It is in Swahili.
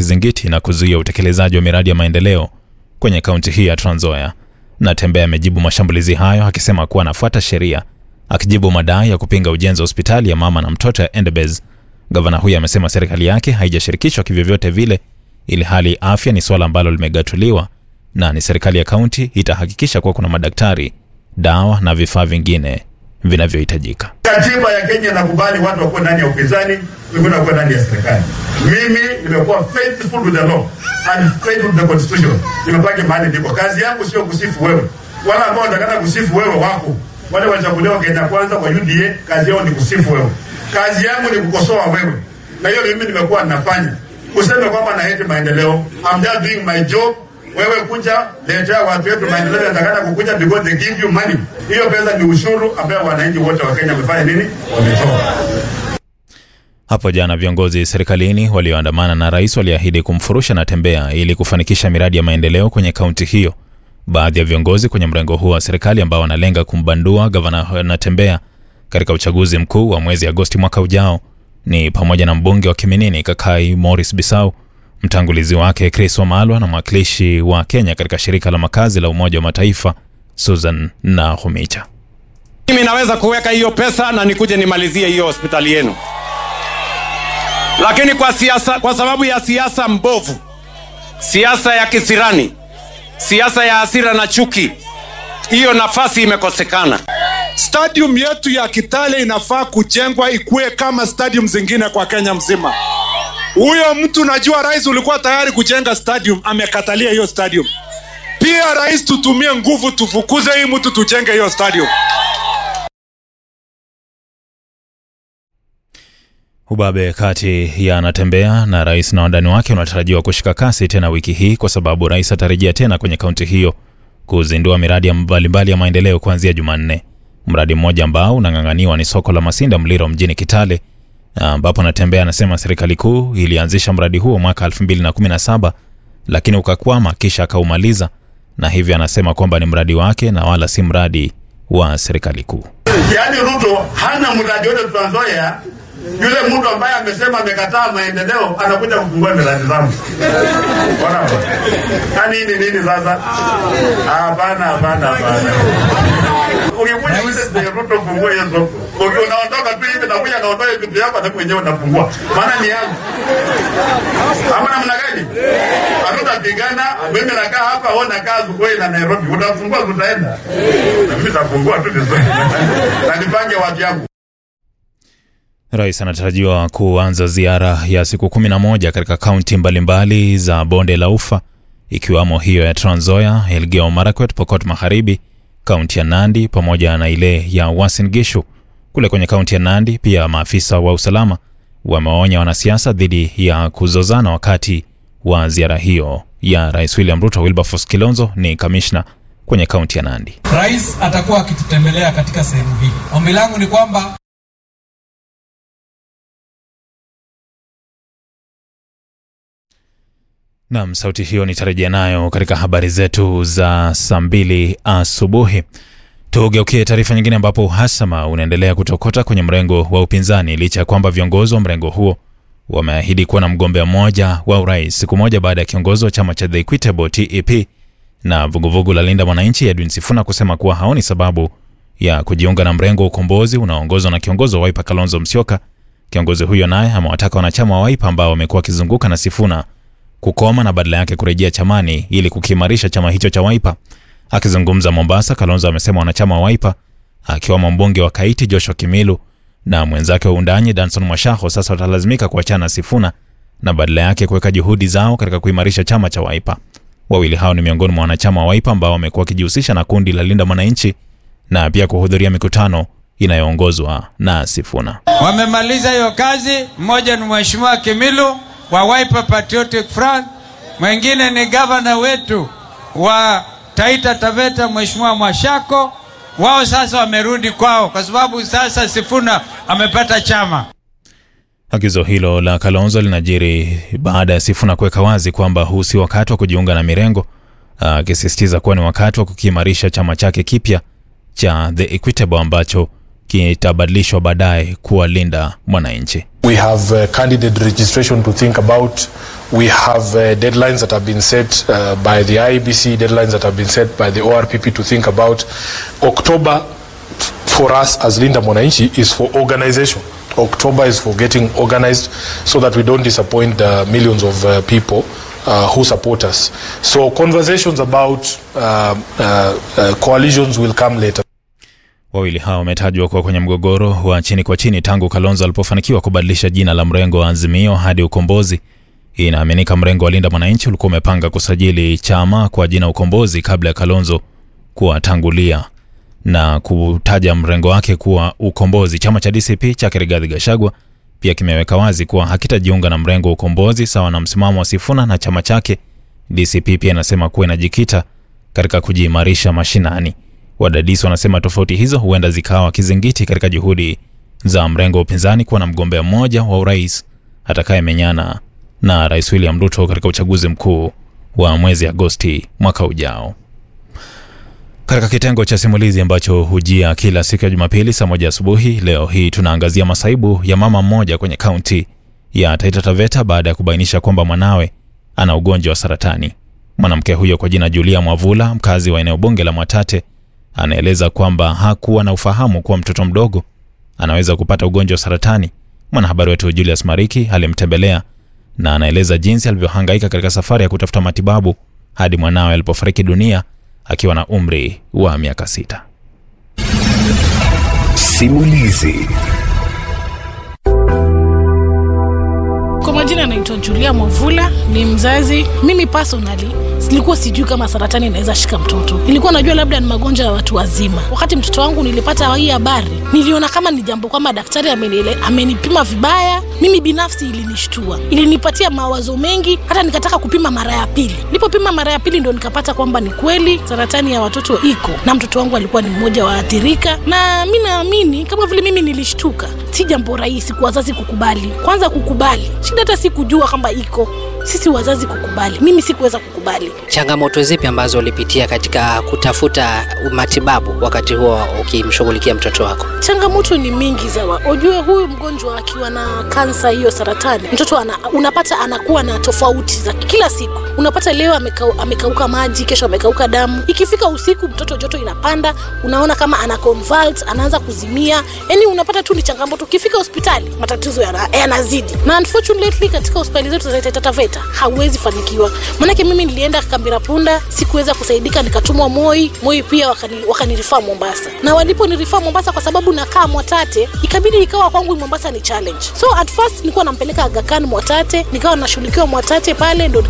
kizingiti na kuzuia utekelezaji wa miradi ya maendeleo kwenye kaunti hii ya Trans Nzoia. Natembeya amejibu mashambulizi hayo akisema kuwa anafuata sheria, akijibu madai ya kupinga ujenzi wa hospitali ya mama na mtoto ya Endebess. Gavana huyo amesema serikali yake haijashirikishwa kivyovyote vile, ili hali afya ni suala ambalo limegatuliwa na ni serikali ya kaunti itahakikisha kuwa kuna madaktari, dawa na vifaa vingine vinavyohitajika. Katiba ya Kenya inakubali watu wakuwe ndani ya upinzani, wengine wakuwe ndani ya serikali. Mimi nimekuwa faithful to the law and faithful to the constitution. Nimebaki mahali ndipo. Kazi yangu sio kusifu wewe, wala ambao watakana kusifu wewe wako wale walichaguliwa Kenya kwanza kwa UDA, kazi yao ni kusifu wewe. Kazi yangu ni kukosoa wewe, na hiyo mimi nimekuwa ninafanya. Useme kwamba naheti maendeleo, I'm just doing my job wewe kuja letea watu wetu maendeleo yanatakana kukuja because they give you money. Hiyo pesa ni ushuru ambayo wananchi wote wa Kenya wamefanya nini? Wametoa. Hapo jana viongozi serikalini walioandamana na rais waliahidi kumfurusha Natembeya ili kufanikisha miradi ya maendeleo kwenye kaunti hiyo. Baadhi ya viongozi kwenye mrengo huo wa serikali ambao wanalenga kumbandua gavana Natembeya katika uchaguzi mkuu wa mwezi Agosti mwaka ujao ni pamoja na mbunge wa Kiminini Kakai Morris Bisau, mtangulizi wake Chris Wamalwa na mwakilishi wa Kenya katika shirika la makazi la Umoja wa Mataifa Susan Nakhumicha. Mimi naweza kuweka hiyo pesa na nikuje nimalizie hiyo hospitali yenu, lakini kwa siasa, kwa sababu ya siasa mbovu, siasa ya kisirani, siasa ya hasira na chuki, hiyo nafasi imekosekana. Stadium yetu ya Kitale inafaa kujengwa ikuwe kama stadium zingine kwa Kenya mzima. Huyo mtu najua rais ulikuwa tayari kujenga stadium, amekatalia hiyo stadium. Pia rais, tutumie nguvu tufukuze hii mtu tujenge hiyo stadium. Ubabe kati ya Natembeya na rais na wandani wake unatarajiwa kushika kasi tena wiki hii kwa sababu rais atarejea tena kwenye kaunti hiyo kuzindua miradi mbalimbali ya maendeleo kuanzia Jumanne. Mradi mmoja ambao unang'ang'aniwa ni soko la Masinda Mliro mjini Kitale, ambapo Natembeya anasema serikali kuu ilianzisha mradi huo mwaka 2017 lakini ukakwama kisha akaumaliza, na hivyo anasema kwamba ni mradi wake na wala si mradi wa serikali kuu. Yaani Ruto hana mradi wote Trans Nzoia. Yule mtu ambaye amesema amekataa maendeleo anakuja kufungua miradi zangu. Bwana, yaani hii ni nini sasa? Hapana, hapana, hapana. Ukikuja wewe Ruto fungua hiyo soko. Ukiwa unaondoka tu hivi na kuja naondoa vitu yako na mwenyewe unafungua. Maana ni yangu. Ama namna gani? Hatutapigana, mimi nakaa hapa, wewe unakaa Zugoi na Nairobi. Utafungua tutaenda. Na mimi nitafungua tu vizuri. Na nipange watu yangu. Rais anatarajiwa kuanza ziara ya siku 11 katika kaunti mbalimbali za bonde la Ufa ikiwamo hiyo ya Trans Nzoia, Elgeyo Marakwet, Pokot Magharibi, kaunti ya Nandi pamoja na ile ya Uasin Gishu. Kule kwenye kaunti ya Nandi pia maafisa wa usalama wamewaonya wanasiasa dhidi ya kuzozana wakati wa ziara hiyo ya Rais William Ruto. Wilberforce Kilonzo ni kamishna kwenye kaunti ya Nandi. Rais atakuwa akitutembelea katika sehemu hii. Ombi langu ni kwamba Nam, sauti hiyo nitarejea nayo katika habari zetu za saa mbili asubuhi. Tugeukie taarifa nyingine, ambapo uhasama unaendelea kutokota kwenye mrengo wa upinzani licha ya kwamba viongozi wa mrengo huo wameahidi kuwa na mgombea mmoja wa urais siku moja baada ya kiongozi wa chama cha The Equitable TEP na vuguvugu la Linda Mwananchi Edwin Sifuna kusema kuwa haoni sababu ya kujiunga na mrengo wa ukombozi unaoongozwa na kiongozi wa Wiper Kalonzo Musyoka. Kiongozi huyo naye amewataka wanachama wa Wiper ambao wamekuwa wakizunguka na Sifuna kukoma na badala yake kurejea chamani ili kukiimarisha chama hicho cha Wiper. Akizungumza Mombasa, Kalonzo amesema wanachama wa Wiper akiwamo mbunge wa Kaiti Joshua Kimilu na mwenzake wa Undanyi Danson Mwashaho sasa watalazimika kuachana na Sifuna na badala yake kuweka juhudi zao katika kuimarisha chama cha Wiper. Wawili hao ni miongoni mwa wanachama wa Wiper ambao wamekuwa wakijihusisha na kundi la Linda Mwananchi na pia kuhudhuria mikutano inayoongozwa na Sifuna. Wamemaliza hiyo kazi. Mmoja ni Mheshimiwa Kimilu wa Wiper Patriotic Front, mwingine ni gavana wetu wa Taita Taveta Mheshimiwa Mwashako. Wao sasa wamerudi kwao kwa sababu sasa Sifuna amepata chama. Agizo hilo la Kalonzo linajiri baada ya Sifuna kuweka wazi kwamba huu si wakati wa kujiunga na mirengo, akisisitiza kuwa ni wakati wa kukiimarisha chama chake kipya cha The Equitable ambacho kitabadilishwa baadaye kuwa Linda Mwananchi. We have uh, candidate registration to think about. We have uh, deadlines that have been set uh, by the IEBC, deadlines that have been set by the ORPP to think about. October f- for us as Linda Mwananchi is for organization. October is for getting organized so that we don't disappoint the millions of uh, people uh, who support us. So conversations about uh, uh, uh, coalitions will come later. Wawili hao wametajwa kuwa kwenye mgogoro wa chini kwa chini tangu Kalonzo alipofanikiwa kubadilisha jina la mrengo wa Azimio hadi Ukombozi. Hii inaaminika mrengo wa Linda Mwananchi ulikuwa umepanga kusajili chama kwa jina Ukombozi kabla ya Kalonzo kuwatangulia na kutaja mrengo wake kuwa Ukombozi. Chama cha DCP cha Rigathi Gachagua pia kimeweka wazi kuwa hakitajiunga na mrengo wa Ukombozi sawa na msimamo wa Sifuna na chama chake. DCP pia inasema kuwa inajikita katika kujiimarisha mashinani. Wadadisi wanasema tofauti hizo huenda zikawa kizingiti katika juhudi za mrengo wa upinzani kuwa na mgombea mmoja wa urais atakayemenyana na Rais William Ruto katika uchaguzi mkuu wa mwezi Agosti mwaka ujao. Katika kitengo cha simulizi ambacho hujia kila siku ya Jumapili saa moja asubuhi, leo hii tunaangazia masaibu ya mama mmoja kwenye kaunti ya Taita Taveta baada ya kubainisha kwamba mwanawe ana ugonjwa wa saratani. Mwanamke huyo kwa jina Julia Mwavula, mkazi wa eneo bunge la Mwatate, anaeleza kwamba hakuwa na ufahamu kuwa mtoto mdogo anaweza kupata ugonjwa wa saratani. Mwanahabari wetu Julius Mariki alimtembelea na anaeleza jinsi alivyohangaika katika safari ya kutafuta matibabu hadi mwanawe alipofariki dunia akiwa na umri wa miaka sita. Simulizi. Kwa majina anaitwa Julia Mwavula, ni mzazi. Mimi personally silikuwa sijui kama saratani inaweza shika mtoto, nilikuwa najua labda ni magonjwa ya watu wazima. Wakati mtoto wangu nilipata hii habari, niliona kama ni jambo kwamba daktari ameniele, amenipima vibaya. Mimi binafsi ilinishtua, ilinipatia mawazo mengi, hata nikataka kupima mara ya pili. Nilipopima mara ya pili ndo nikapata kwamba ni kweli saratani ya watoto iko, na mtoto wangu alikuwa ni mmoja wa athirika, na mi naamini kama vile mimi nilishtuka, si jambo rahisi kwa wazazi kukubali. Kwanza kukubali, shida hata si kujua kwamba iko sisi wazazi kukubali. Mimi sikuweza kukubali. Changamoto zipi ambazo ulipitia katika kutafuta matibabu wakati huo ukimshughulikia mtoto wako? Changamoto ni mingi za ujue, huyu mgonjwa akiwa na kansa hiyo saratani, mtoto ana, unapata anakuwa na tofauti za kila siku. Unapata leo amekau, amekauka maji, kesho amekauka damu. Ikifika usiku, mtoto joto inapanda, unaona kama ana convulse, anaanza kuzimia. Yani unapata tu ni changamoto. Ukifika hospitali, matatizo yanazidi yana na unfortunately katika hospitali zetu za Taita Taveta hauwezi fanikiwa. Maanake mimi nilienda Kambira Punda, sikuweza kusaidika, nikatumwa Moi. Moi pia wakanirifaa wakani Mombasa, na waliponirifaa Mombasa kwa sababu nakaa Mwatate, ikabidi ikawa kwangu Mombasa ni challenge. So at first nilikuwa nampeleka Aga Khan Mwatate, nikawa nashughulikiwa Mwatate pale ndo